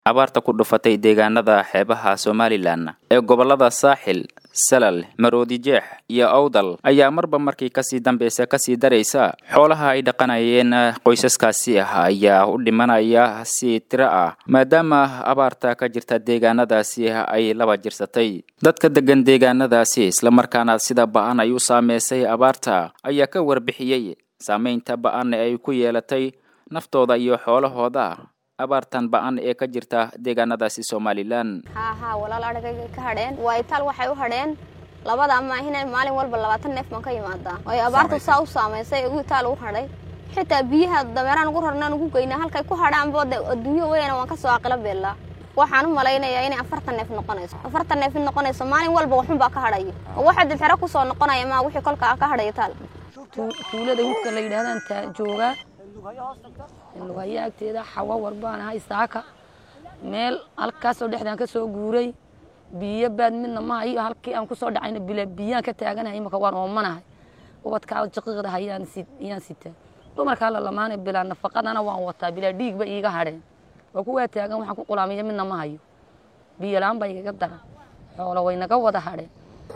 abaarta ku dhufatay deegaanada xeebaha somalilan ee gobolada saaxil salal maroodijeex iyo awdal ayaa marba markii kasii dambeysa kasii daraysa xoolaha ay dhaqanayeen qoysaskaasi ah ayaa u dhimanaya si tiro ah maadaama abaarta ka jirta deegaanadaasi ay laba jirsatay dadka degan deegaanadaasi islamarkaana sida ba-an ay u saameysay abaarta ayaa ka warbixiyey saameynta ba-an ay ku yeelatay naftooda iyo xoolahooda abaartan ba-an ee ka jirta deegaanadaasi somalilan haa haa walaal adhagay ka hadheen waa itaal waxay u hadheen labada ama ahina maalin walba labaatan neef baan ka imaadaa ay abaartu saa u saamaysay ugu itaal u hadhay xitaa biyaha dameeraan ugu rarnaan ugu geynaa halkay ku hadhaanba de adduunyo weyna waan kasoo aqilo beellaa waxaan u malaynayaa inay afartan neef noqonayso afartan neef in noqonayso maalin walba waxun baa ka hadhaya oo waxa dibxero kusoo noqonaya maa wixii kolka ka hadhaya taal tuulada hudka la yidhahdaan taa joogaa lugaya agteeda xawa warbaan ahay saaka meel halkaasoo dhexdaan ka soo guuray biyo baad midna ma hayo halkii aan kusoo dhacayna bila biyaan ka taaganahay imaka waan oomanahay ubadkaa jaqiiqda hayaan iyaan sitaa dumarkaa la lamaanay bilaa nafaqadana waan wataa bilaa dhiigba iiga hadheen waa kuwaa taagan waxaan ku qulaamiya midna ma hayo biyo la-aan baa igaga daran xoolo way naga wada hadheen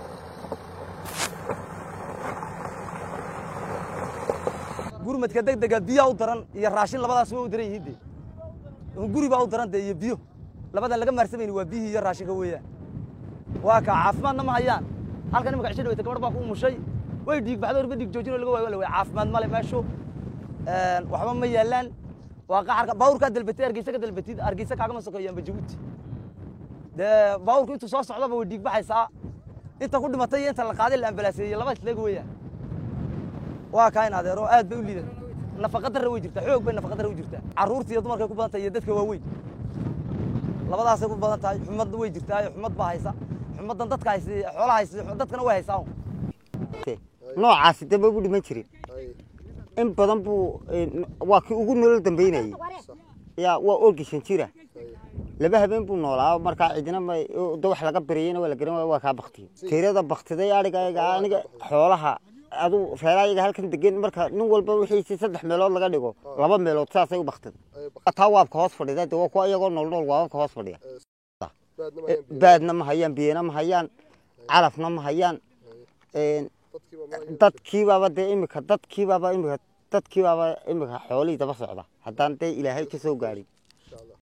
gurmadka degdega biyaa u daran iyo raashin labadaas way u daran yihiin de guri baa u daran de iyo biyo labadan laga maarsamayni waa biyihii iyo raashinka weeyaan waa kaa caafimaadna ma hayaan halkan imaka cisho dhaweyta gabadh baa ku umushay way dhiig baxdo orba dhiig joojinoo laga waayo la way caafimaad male meeshu waxba ma yaalaan waa qaxarka baawurkaa dalbatay argeysa ka dalbatid argeysa kaagama sokeeyaanba jabuuti dee baawurku intuu soo socdaba way dhiig baxaysaa inta ku dhimatay iyo inta la qaaday la ambalaaseeyey laba isleeg weeyaan waa kaa in adeero aad bay u liidan nafaqa darra way jirtaa xoog bay nafaqa darra u jirtaa carruurta iyo dumarkay ku badan tahay iyo dadka waaweyn labadaasay ku badan tahay xumad way jirtaa xumad baa haysa xumaddan dadka haysa xoolaha haysa dadkana way haysaa noocaasi dambe bu dhiman jirin in badan buu waa kii ugu nolol dambeynayey ya waa orgishan jira laba habeen buu noolaa markaa cidina da wax laga bariyeyna waa la garan waaya waa kaa baktiye tirada baktiday adhiga aniga xoolaha adu reerayaga halkan degan marka nin walba wixiisi saddex meelood laga dhigo laba meelood saasay u baktida taa waabka hoos fadhida de waa kuwa iyagoo nool nool waababka hoos fadhiya baadna ma hayaan biyana ma hayaan calafna ma hayaan dadkiibaaba dee imika dadkiibaaba imika dadkiibaaba imika xoolihii daba socda haddaan dee ilaahay ka soo gaadhin